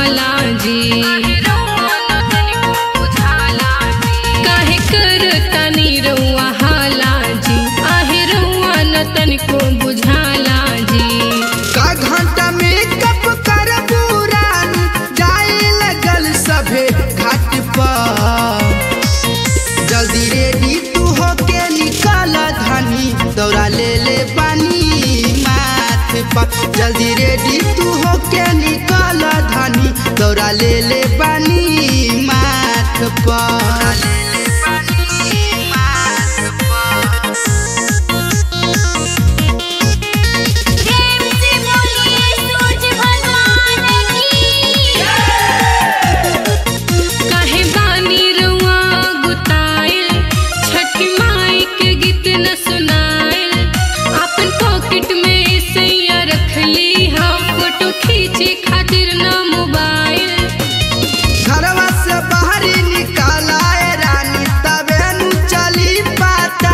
बुझाला जी काहे करतानी रउआ हाला जी आहे रउआ न तनिको बुझाला जी का घंटा में कप कर पुरान जाए लगल सभे घाट पर जल्दी रेडी तू होके निकल धनी दौड़ा ले ले पानी माथ पर जल्दी रेडी तू होके निकल धनी दौड़ा ले ले पानी माथ पर प्रेम से बोलिए सूरज भगवान की काहे बानी रउआ गुताइल छठी माई के गीत न सुनाइल अपन पॉकेट में सैया रखली हम फोटो खींचे खातिर न मोबाइल घरवा से बाहरी निकालाए रानी तबे नु चली पाता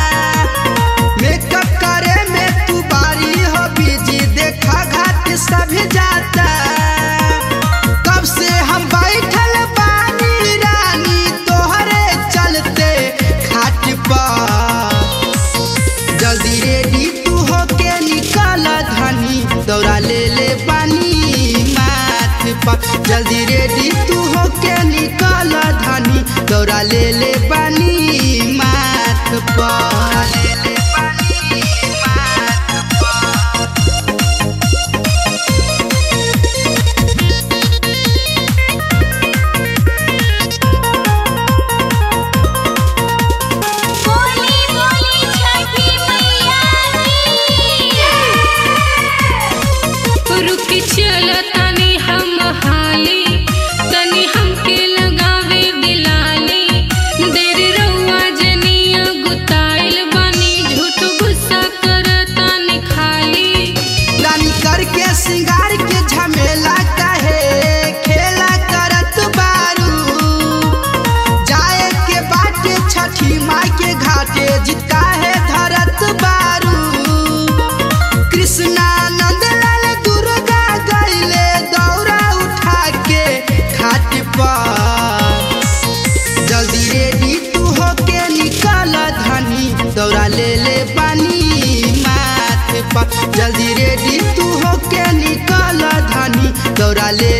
मेकअप करे में तू बारी हो बिजी देखा घाट सभी जाता कब से हम बैठल बानी रानी तोहरे चलते खाट पर जल्दी रेडी तू होके निकल धनी दौड़ा ले ले पानी माथ पर जल्दी रेडी तू होके निकल धनी दौड़ा ले ले पानी माथ पर बोली बोली छठी मैया की रुकी चल तनी हम हाली तनी हमके लगावे दिलाली देर रउआ जनिया गुताइल बानी झूठ गुस्सा करतानी खाली रानी करके सिंगार के झमेला कहे खेला करत बारू जाए के बाटे छठी माई के घाटे जिता है धरत बारू कृष्णा नंदलाल दुर्गा गईले दौरा उठा के घाट पर जल्दी रेडी तू होके निकल धनी दौड़ा ले ले पानी माथ पर जल्दी रेडी तू होके निकल धनी दौड़ा ले